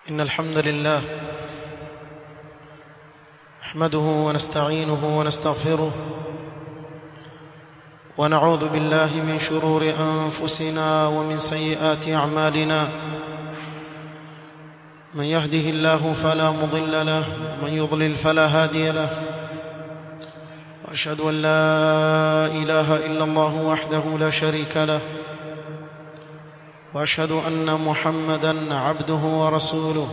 إن الحمد لله نحمده ونستعينه ونستغفره ونعوذ بالله من شرور أنفسنا ومن سيئات أعمالنا من يهده الله فلا مضل له من يضلل فلا هادي له وأشهد أن لا إله إلا الله وحده لا شريك له واشهد ان محمدا عبده ورسوله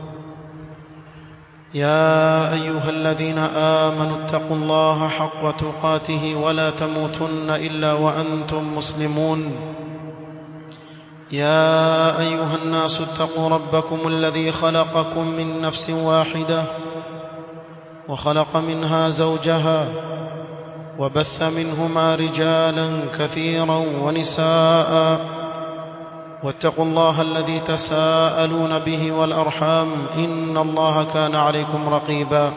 يا ايها الذين امنوا اتقوا الله حق تقاته ولا تموتن الا وانتم مسلمون يا ايها الناس اتقوا ربكم الذي خلقكم من نفس واحده وخلق منها زوجها وبث منهما رجالا كثيرا ونساء واتقوا الله الذي تساءلون به والارحام ان الله كان عليكم رقيبا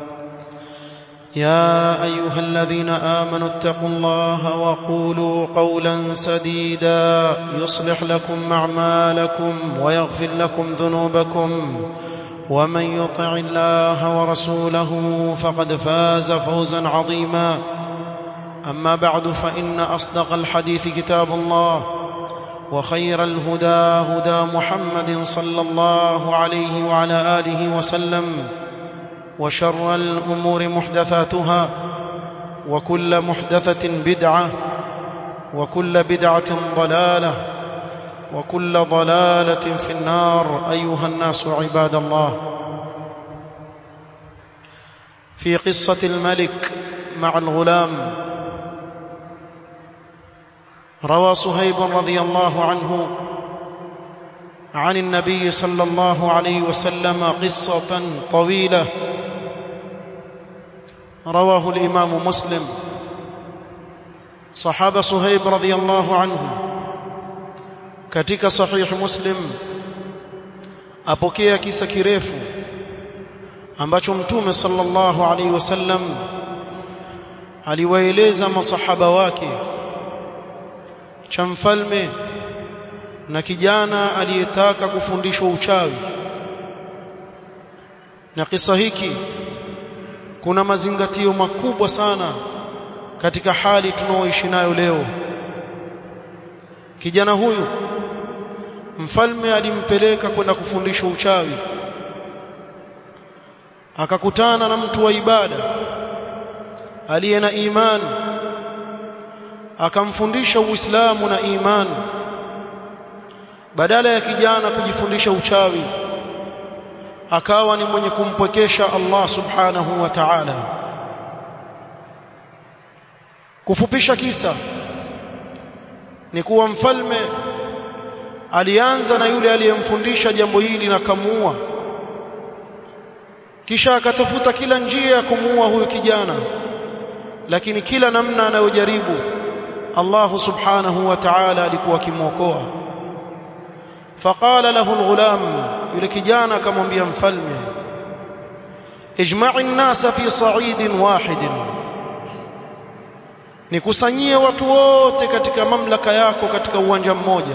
يا ايها الذين امنوا اتقوا الله وقولوا قولا سديدا يصلح لكم اعمالكم ويغفر لكم ذنوبكم ومن يطع الله ورسوله فقد فاز فوزا عظيما اما بعد فان اصدق الحديث كتاب الله وخير الهدى هدى محمد صلى الله عليه وعلى اله وسلم وشر الامور محدثاتها وكل محدثه بدعه وكل بدعه ضلاله وكل ضلاله في النار ايها الناس عباد الله في قصه الملك مع الغلام روى صهيب رضي الله عنه عن النبي صلى الله عليه وسلم قصة طويلة رواه الإمام مسلم صحابة صهيب رضي الله عنه katika sahih muslim apokea kisa kirefu ambacho mtume sallallahu alaihi wasallam aliwaeleza masahaba wake cha mfalme na kijana aliyetaka kufundishwa uchawi na kisa hiki kuna mazingatio makubwa sana katika hali tunaoishi nayo leo kijana huyu mfalme alimpeleka kwenda kufundishwa uchawi akakutana na mtu wa ibada aliye na imani akamfundisha Uislamu na imani badala ya kijana kujifundisha uchawi akawa ni mwenye kumpwekesha Allah subhanahu wa ta'ala kufupisha kisa ni kuwa mfalme alianza na yule aliyemfundisha jambo hili na kamuua kisha akatafuta kila njia ya kumuua huyu kijana lakini kila namna anayojaribu Allah subhanahu wa ta'ala alikuwa akimwokoa faqala lahu alghulam yule kijana akamwambia mfalme ijma'i an-nasa fi sa'idin wahidin nikusanyie watu wote katika mamlaka yako katika uwanja mmoja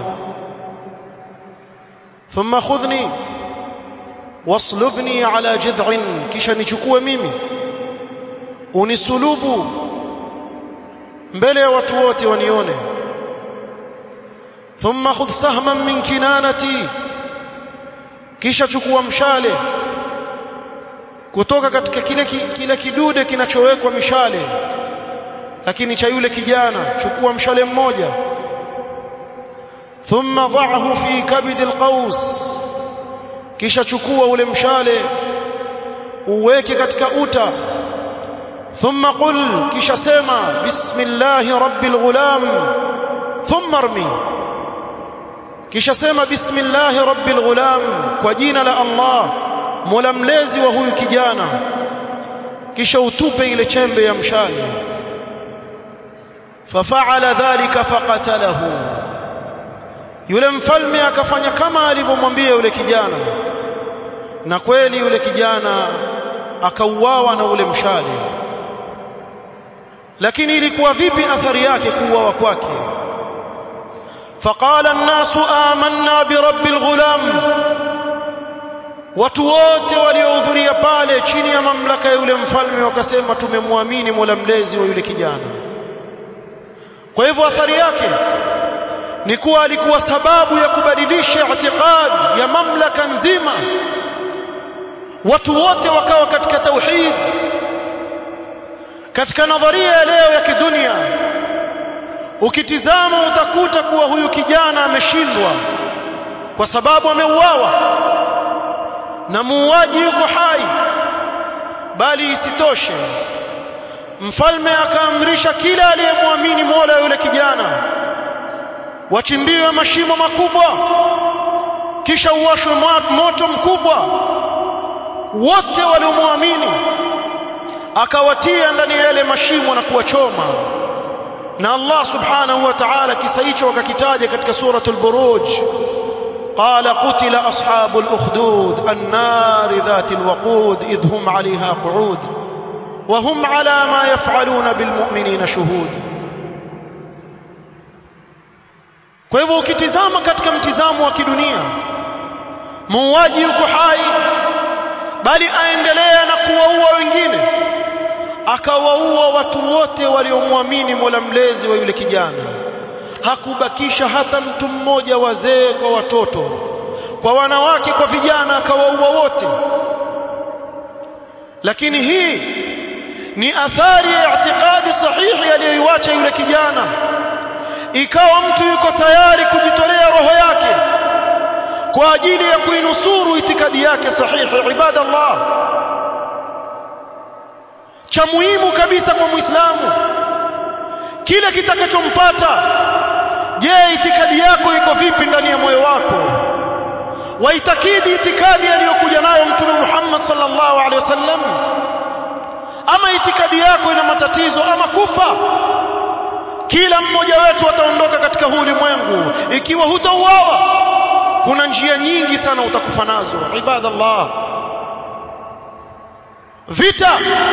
thumma khudhni waslubni ala jid'in kisha nichukue mimi unisulubu mbele ya watu wote wanione thumma khudh sahman min kinanati kisha chukua mshale kutoka katika kile kile kidude kinachowekwa mishale lakini cha yule kijana chukua mshale mmoja thumma dha'ahu fi kabid alqaus kisha chukua ule mshale uweke katika uta ثم قل kisha sema bismillah rabbil ghulam thumma armi kisha sema bismillah rabbil ghulam kwa jina la Allah mola mlezi wa huyu kijana kisha utupe ile chembe ya mshale fafa'ala dhalika faqatalahu yule mfalme akafanya kama alivyomwambia yule kijana na kweli yule kijana akauawa na ule mshale lakini ilikuwa vipi athari yake kuuawa kwake فقال الناس آمنا برب الغلام watu wote waliohudhuria pale chini ya mamlaka ya yule mfalme wakasema tumemwamini Mola mlezi wa yule kijana kwa hivyo athari yake ni kuwa alikuwa sababu ya kubadilisha i'tiqad ya mamlaka nzima watu wote wakawa katika tauhid katika nadharia ya leo ya kidunia ukitizama utakuta kuwa huyu kijana ameshindwa kwa sababu ameuawa na muuaji yuko hai bali isitoshe mfalme akaamrisha kila aliyemwamini Mola yule kijana wachimbiwe mashimo makubwa kisha uwashwe moto mkubwa wote waliomwamini akawatia ndani ya yale mashimo na kuwachoma na Allah subhanahu wa ta'ala kisa hicho akakitaja katika suratul buruj قال قتل أصحاب الأخدود النار ذات الوقود إذ هم عليها قعود وهم على ما يفعلون بالمؤمنين شهود kwa hivyo ukitizama katika mtizamo wa kidunia muuaji yuko hai bali aendelea na kuwaua wengine akawaua watu wote waliomwamini Mola mlezi wa yule kijana hakubakisha hata mtu mmoja wazee kwa watoto kwa wanawake kwa vijana akawaua wote lakini hii ni athari ya i'tiqadi sahihi aliyoiacha yule kijana ikawa mtu yuko tayari kujitolea roho yake kwa ajili ya kuinusuru itikadi yake sahihi ibadallah cha muhimu kabisa kwa muislamu kile kitakachompata je itikadi yako iko vipi ndani ya moyo wako waitakidi itikadi aliyokuja nayo mtume Muhammad sallallahu alaihi wasallam ama itikadi yako ina matatizo ama kufa kila mmoja wetu ataondoka katika huu ulimwengu ikiwa hutauawa kuna njia nyingi sana utakufa nazo ibadallah vita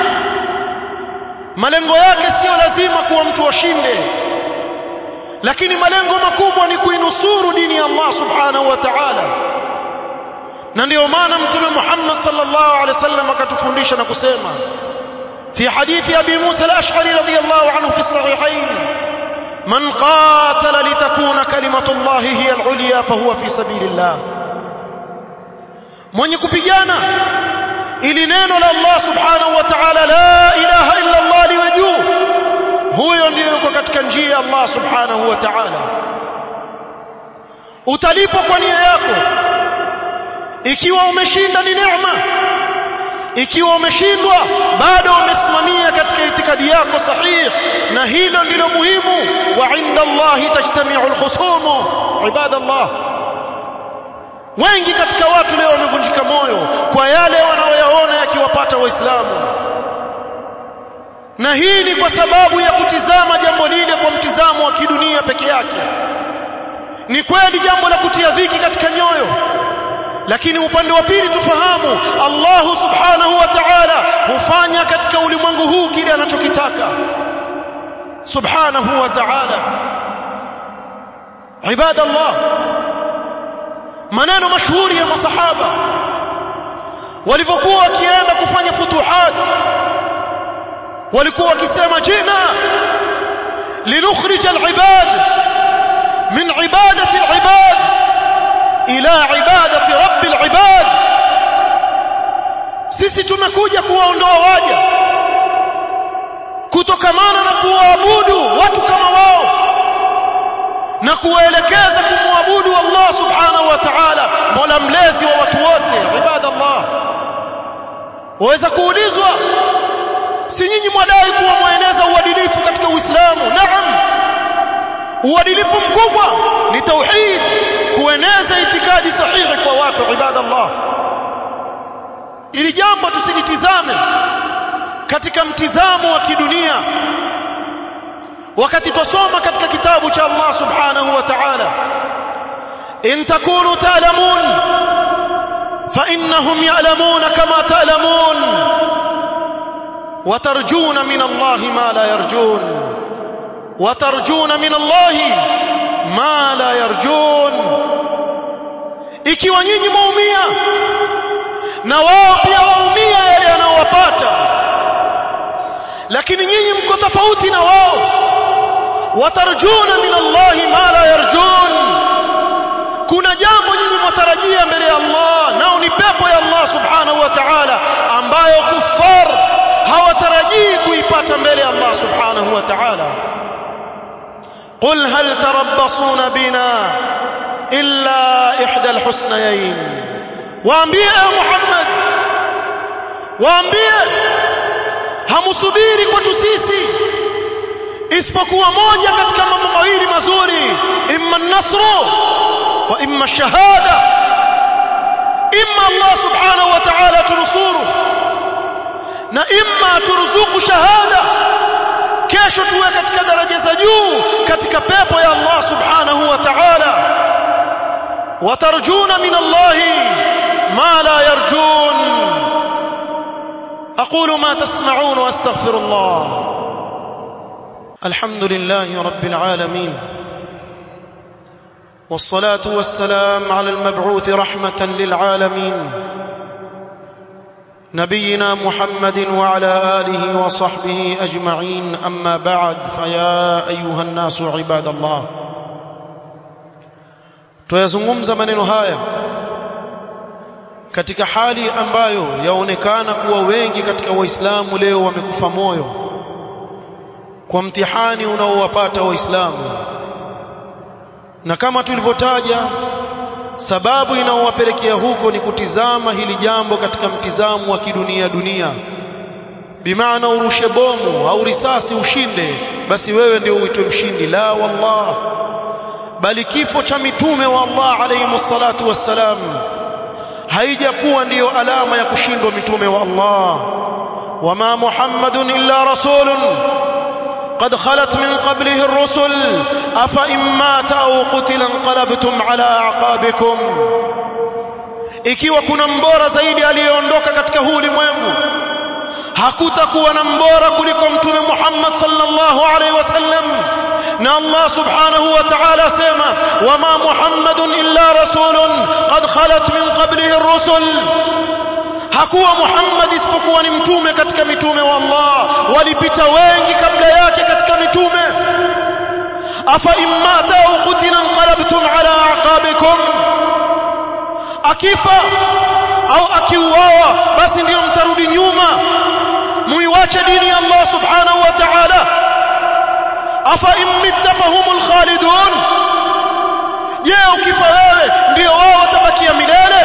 malengo yake sio lazima kuwa mtu ashinde lakini malengo makubwa ni kuinusuru dini ya Allah subhanahu wa ta'ala na ndio maana mtume Muhammad sallallahu alaihi wasallam akatufundisha na kusema في حديث أبي موسى الأشعري رضي الله عنه في الصحيحين من قاتل لتكون كلمة الله هي العليا فهو في سبيل الله mwenye kupigana ili neno la Allah subhanahu wa ta'ala la ilaha illa Allah liwe juu huyo ndiyo yuko katika njia ya Allah subhanahu wa ta'ala utalipwa kwa nia yako ikiwa umeshinda ni neema ikiwa umeshindwa bado umesimamia katika itikadi yako sahihi na hilo ndilo muhimu wa inda Allah tajtami'u al-khusum ibadallah wengi katika watu leo wamevunjika moyo kwa yale wanaoyaona yakiwapata waislamu na hii ni kwa sababu ya kutizama jambo lile kwa mtizamo wa kidunia peke yake ni kweli jambo la kutia dhiki katika nyoyo lakini upande wa pili tufahamu Allah subhanahu wa ta'ala hufanya katika ulimwengu huu kile anachokitaka subhanahu wa ta'ala ibadallah maneno mashuhuri ya masahaba walivyokuwa wakienda kufanya futuhat walikuwa wakisema jina linukhrij al-ibad min ibadati al-ibad ila ibadati rabbil ibad sisi tumekuja kuwaondoa waja kutokamana na kuwaabudu watu kama wao na kuwaelekeza kumwabudu Allah subhanahu wa ta'ala mola mlezi wa watu wote ibadallah waweza kuulizwa si nyinyi mwadai kuwa mweneza uadilifu katika Uislamu naam uadilifu mkubwa ni tauhid kueneza itikadi sahihi kwa watu ibadallah ili jambo tusilitizame katika mtizamo wa kidunia wakati tusoma katika kitabu cha Allah subhanahu wa ta'ala in takunu ta'lamun fa innahum ya'lamuna kama ta'lamun وترجون من الله ما لا يرجون وترجون من الله ما لا يرجون ikiwa nyinyi muumia na wao pia waumia yale yanayowapata lakini nyinyi mko tofauti na wao watarjuna min Allah ma la yarjun kuna jambo nyinyi mwatarajia mbele ya Allah nao ni pepo ya Allah subhanahu wa ta'ala ambayo kuffar hawatarajii kuipata mbele ya Allah subhanahu wa ta'ala قل هل تربصون بنا إلا إحدى الحسنيين waambie Muhammad waambie hamsubiri kwetu sisi isipokuwa moja katika mambo mawili mazuri imma an-nasru wa imma ash-shahada imma Allah subhanahu wa ta'ala tunusuru na imma turuzuku shahada kesho tuwe katika daraja za juu katika pepo ya Allah subhanahu wa ta'ala watarjuna min Allah ما لا يرجون أقول ما تسمعون وأستغفر الله الحمد لله رب العالمين والصلاة والسلام على المبعوث رحمة للعالمين نبينا محمد وعلى آله وصحبه أجمعين أما بعد فيا أيها الناس عباد الله tuyazungumza maneno haya katika hali ambayo yaonekana kuwa wengi katika waislamu leo wamekufa moyo kwa mtihani unaowapata waislamu na kama tulivyotaja sababu inaowapelekea huko ni kutizama hili jambo katika mtizamo wa kidunia dunia bimaana urushe bomu au risasi ushinde basi wewe ndio uitwe mshindi la wallah bali kifo cha mitume wa Allah alayhi salatu wassalam haijakuwa ndiyo alama ya kushindwa mitume wa Allah wama muhammadun illa rasulun قد خلت من قبله الرسل أفإن مات أو قتل انقلبتم على أعقابكم ikiwa kuna mbora zaidi aliyeondoka katika huu ulimwengu hakutakuwa na mbora kuliko mtume Muhammad sallallahu alaihi wasallam na Allah subhanahu wa ta'ala asema wama Muhammadun illa rasulun qad khalat min qablihi ar-rusul hakuwa Muhammad isipokuwa ni mtume katika mitume wa Allah walipita wengi kabla yake katika mitume afa immata au qutila anqalabtum ala aqabikum akifa au akiuawa basi ndiyo mtarudi nyuma muiwache dini ya Allah subhanahu wa ta'ala afa immitta fahumul khalidun je ukifa wewe ndio wao watabakia milele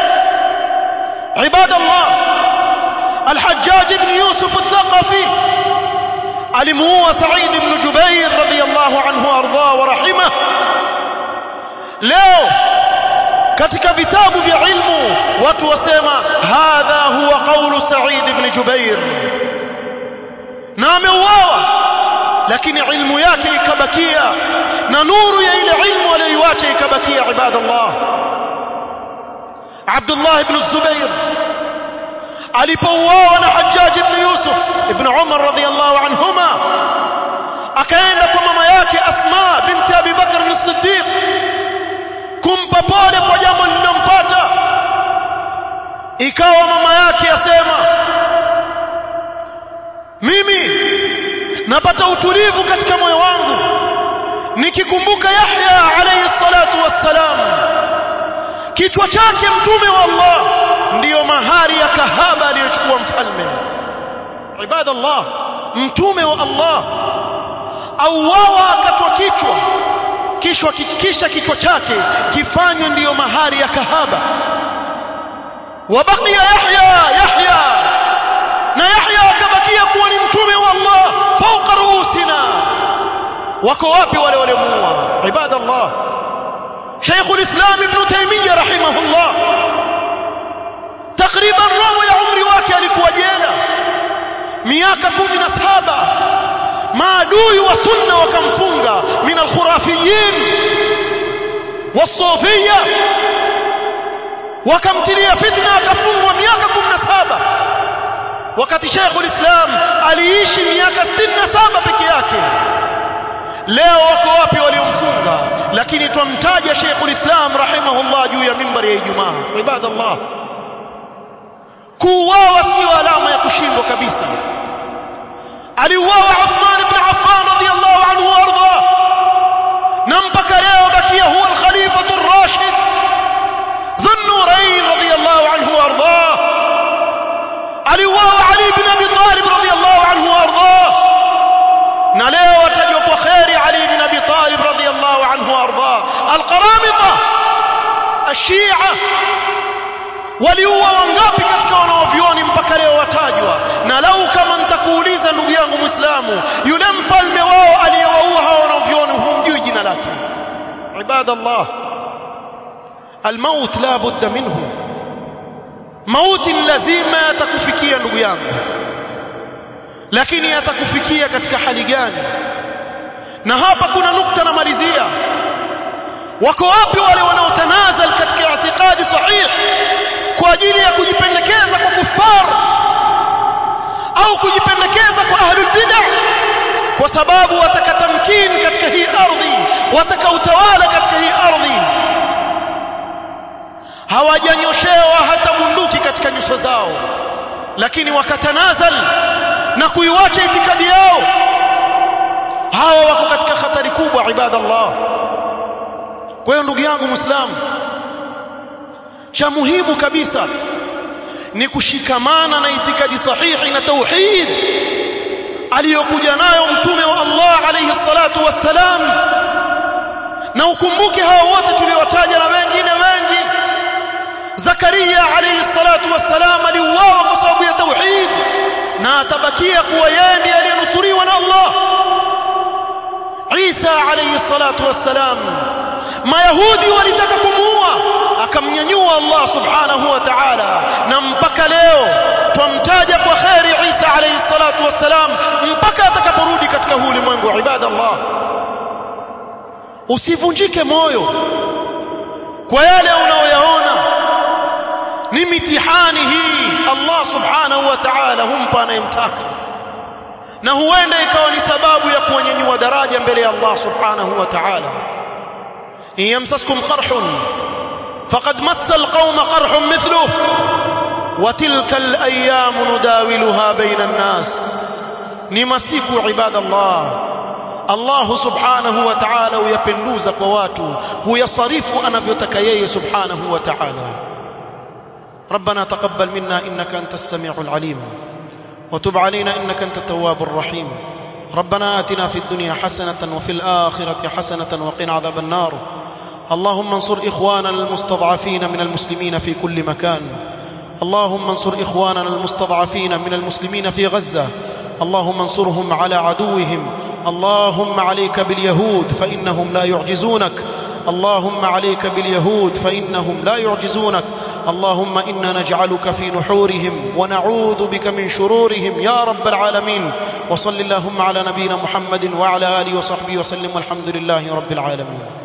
عباد الله الحجاج بن يوسف الثقفي alimuua Said ibn Jubair radhiyallahu anhu arda wa rahimah leo katika vitabu vya ilmu watu wasema hadha huwa qawlu Said ibn Jubair na ameuawa lakini ilmu yake ikabakia na nuru ya ile ilmu aliyoiacha ikabakia ibadallah Abdullah ibn Zubair alipouawa na Hajjaj ibn Yusuf ibn Umar radhiyallahu anhuma akaenda kwa mama yake Asma binti Abi Bakr as-Siddiq kumpa pole kwa jambo lililompata ikawa mama yake asema mimi napata utulivu katika moyo wangu nikikumbuka Yahya alayhi salatu wassalam kichwa chake mtume wa Allah ndiyo mahari ya kahaba aliyochukua mfalme ibadallah mtume wa Allah auawa akatwa kichwa kisha kisha kichwa chake kifanywe ndiyo mahari ya kahaba wabakia Yahya Yahya na Yahya akabakia kuwa ni mtume wa Allah fauqa ruusina wako wapi wale waliomuua ibadallah شيخ الإسلام ابن تيمية رحمه الله تقريبا روى ya umri wake alikuwa jela miaka 17 maadui wa sunna wakamfunga min alkhurafiyin wasufiyya wakamtilia fitna akafungwa miaka 17 wakati Sheikh ulislam aliishi miaka 67 peke yake leo wako wapi waliomfunga lakini twamtaja Sheikhul Islam rahimahullah juu ya mimbari ya Ijumaa ibadallah kuuawa sio alama ya kushindwa kabisa aliuawa Uthman ibn Affan radiyallahu anhu warda na mpaka leo bakia huwa al-khalifatu ar-rashid dhun-nurayn radiyallahu anhu warda aliuawa Ali ibn Abi Talib radiyallahu anhu warda na leo watajwa kwa khairi Ali ibn Abi Talib radiyallahu anhu warda al-qaramita الشيعة waliua wangapi katika wanaovioni mpaka leo watajwa na lau kama nitakuuliza ndugu yangu muislamu yule mfalme wao aliyewaua hao wanaovioni humjui jina lake ibadallah almaut la budda minhu mauti lazima yatakufikia ndugu yangu lakini yatakufikia katika hali gani na hapa kuna nukta namalizia wako wapi wale wanaotanazal katika itikadi sahih kwa ajili ya kujipendekeza kwa kufar au kujipendekeza kwa ahlul bid'ah kwa sababu wataka tamkini katika hii ardhi wataka utawala katika hii ardhi hawajanyoshewa hata bunduki katika nyuso zao lakini wakatanazal na kuiwacha itikadi yao hawa wako katika hatari kubwa ibadallah kwa hiyo ndugu yangu muislamu cha muhimu kabisa ni kushikamana na itikadi sahihi na tauhid aliyokuja nayo mtume wa Allah alayhi salatu wassalam na ukumbuke hao wote tuliowataja na wengine wengi Zakaria alayhi salatu wassalam aliuawa kwa sababu ya tauhid na atabakia kuwa yeye ndiye aliyenusuriwa na Allah Isa alayhi salatu wassalam mayahudi walitaka kumuua akamnyanyua Allah subhanahu wa ta'ala na mpaka leo twamtaja kwa khairi Isa alayhi salatu wassalam mpaka atakaporudi katika huu ulimwengu wa ibadallah usivunjike moyo kwa yale unaoyaona ni mitihani hii Allah subhanahu wa ta'ala humpa anayemtaka na huenda ikawa ni sababu ya kuwanyanyua daraja mbele ya Allah subhanahu wa ta'ala إن يمسسكم قرح فقد مس القوم قرح مثله وتلك الأيام نداولها بين الناس نمسك عباد الله الله سبحانه وتعالى ويبندوز كواتو هو يصرف أنا بيتكيي سبحانه وتعالى ربنا تقبل منا إنك أنت السميع العليم وتب علينا إنك أنت التواب الرحيم ربنا آتنا في الدنيا حسنة وفي الآخرة حسنة وقنا عذاب النار اللهم انصر إخواننا المستضعفين من المسلمين في كل مكان اللهم انصر إخواننا المستضعفين من المسلمين في غزة اللهم انصرهم على عدوهم اللهم عليك باليهود فإنهم لا يعجزونك اللهم عليك باليهود فإنهم لا يعجزونك اللهم إنا نجعلك في نحورهم ونعوذ بك من شرورهم يا رب العالمين وصل اللهم على نبينا محمد وعلى آله وصحبه وسلم والحمد لله رب العالمين